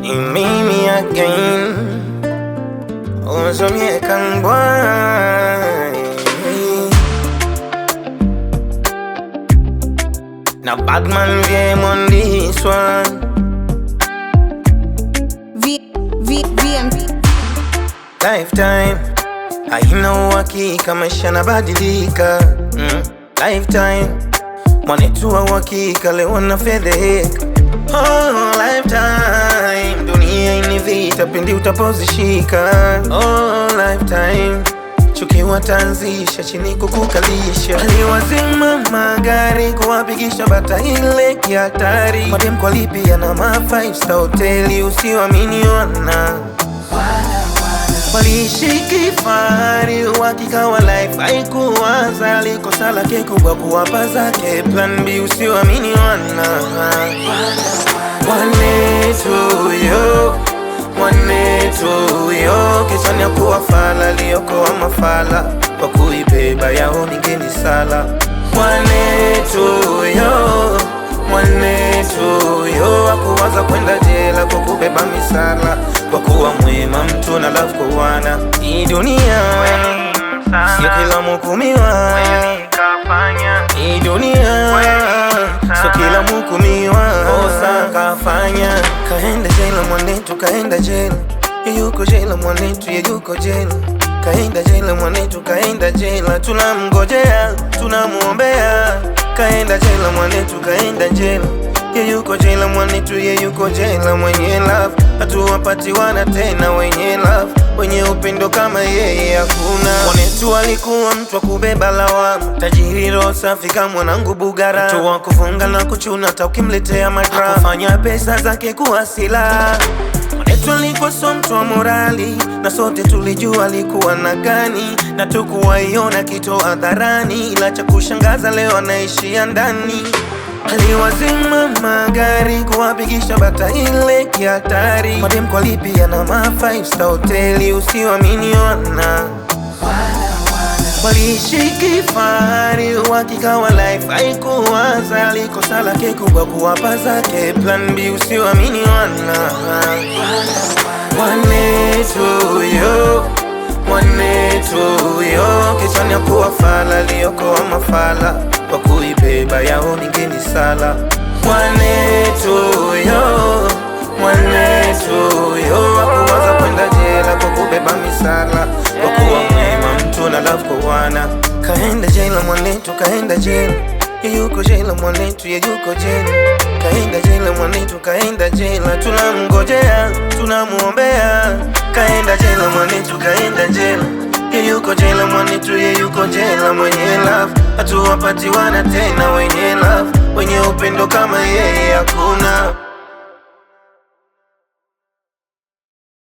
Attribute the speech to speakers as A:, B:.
A: ni mimi again uzomye kangwa na Batman game on this one
B: V, V, VM.
A: Lifetime haina uhakika, maisha nabadilika. Mm. Lifetime mwanetu wa uhakika, leo na fedheheka. Oh, lifetime dunia ini vita, pindi utapozishika. Oh, lifetime chuki wataanzisha chini kukukalisha, aliwazima magari kuwapigisha bata ile kihatari, madem kwa lipia na ma five star hoteli, usiwamini wana waliishi kifahari, uhakika wa life haikuwaza, likosa lake kubwa kuwapa zake plan B, usiwamini wana mwanetu yo mwanetu yo kichwani ya kuwa fala liokoa mafala kwa kuibeba yao ningeni sala mwanetu yo mwanetu yo akuwaza kwenda jela kwa kubeba misala kwa kuwa mwema mtu na love kwa wana hii dunia sio kila mhukumiwa hii dunia sio kila mhukumiwa kosa kafanya kaenda jela mwanetu kaenda jela yuko jela mwanetu ye yuko jela kaenda jela mwanetu kaenda jela tunamngojea tunamuombea kaenda jela mwanetu kaenda jela ye yuko jela mwanetu ye yuko jela mwenye love hatuwapatiwana tena wenye love wenye upendo kama yeye hakuna mwanetu alikuwa mtu wa kubeba lawama tajiri roho safi kama mwanangu bugara mtu wa kufunga na kuchuna hata ukimletea madrama kufanya pesa zake kuwa silaha Mwanetu alikuwa so mtu wa morali na sote tulijua alikuwa na gani, na tukuwaiona kitu hadharani, ila cha kushangaza leo anaishia ndani. Aliwazima magari kuwapigisha bata ile kihatari, madem kwa lipia na ma five star hoteli, usiwamini wana waliishi kifahari, uhakika wa life haikuwaza, likosa lake kubwa kuwapa zake plan B, usiwamini wana mwanetu yo mwanetu yo kichwani ya kuwa fala liokoa mafala kwa kuibeba yao ningeni sala mwanetu yo mwanetu yo akuwaza kwenda jela kwa kubeba misala kwa kuwa mwema mtu na love kwa wana kaenda jela mwanetu kaenda jela ye yuko jela mwanetu ye yuko jela kaenda jela mwanetu kaenda jela tunamngojea tunamuombea kaenda jela mwanetu kaenda jela ye yuko jela mwanetu ye yuko jela mwenye love hatuwapatiwana tena wenye love wenye upendo kama yeye hakuna